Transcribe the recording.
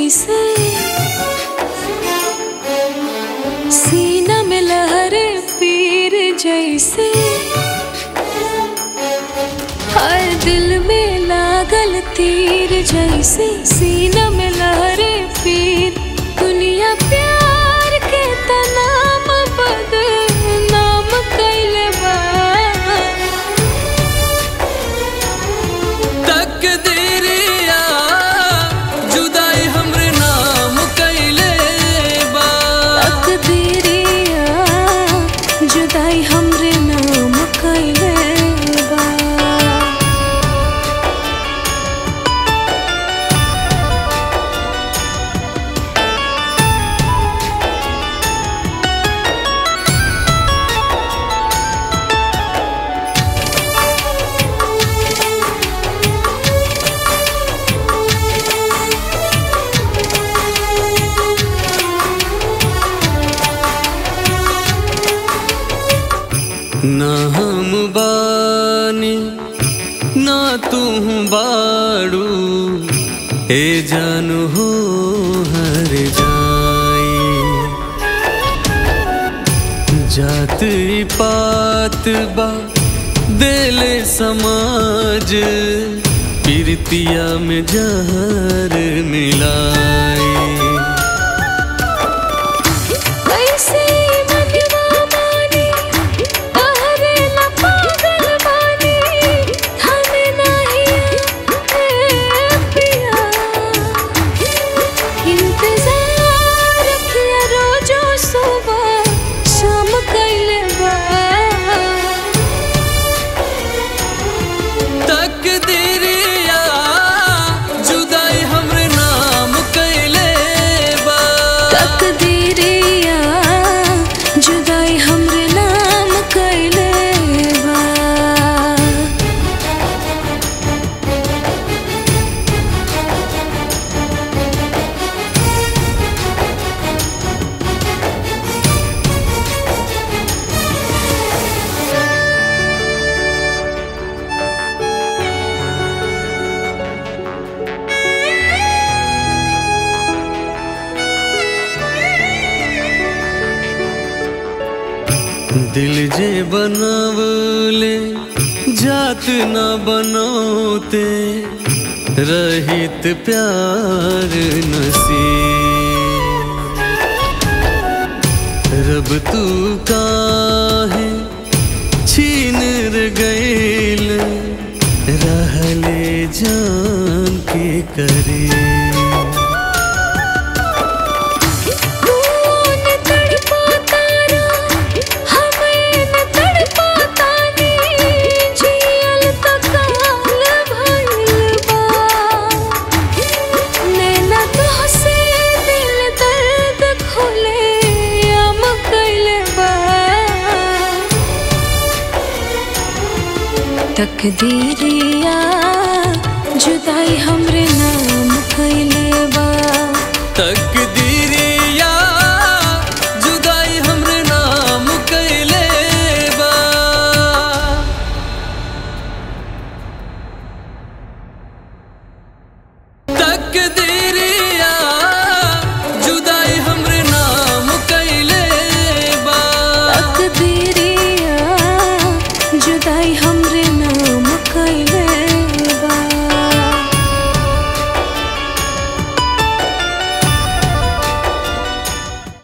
जैसे सीना में लहरे पीर जैसे हर दिल में लागल तीर जैसे सीना में लहरे पीर दुनिया प्यार के तनाम बदनाम कैले बा तकदीरिया जुदाई हमरे नाम कैले बा तकदीरिया जुदाई हमरे नाम कैले बा ना हम बानी ना तू बाड़ू ए जानू हो हर जाई जात ई पात बा देले समाज पीरतिया में जहर मिलाई कैसे मनवा माने तहरे ला पागल बानी हमें नहीं ए पिया इंतजार किया रोजो सुबह शाम कैले बा तकदीरिया जुदाई हमरे नाम कैले बा तकदीरिया जुदाई हमरे नाम कैले बा दिल जे बनवले जात न बनौते रहित प्यार नसीब रब तू काहे छीन र गईल रहले जान के करीब कौन तड़पाता रा हमें न तड़पाता नी जियल तो काल भइल बा नैना तोहसे दिल दर्द खोले आम कैले बा तकदीरिया जुदाई हमरे नाम कैले बा तकदीरिया जुदाई हमरे नाम कैले बा तकदीर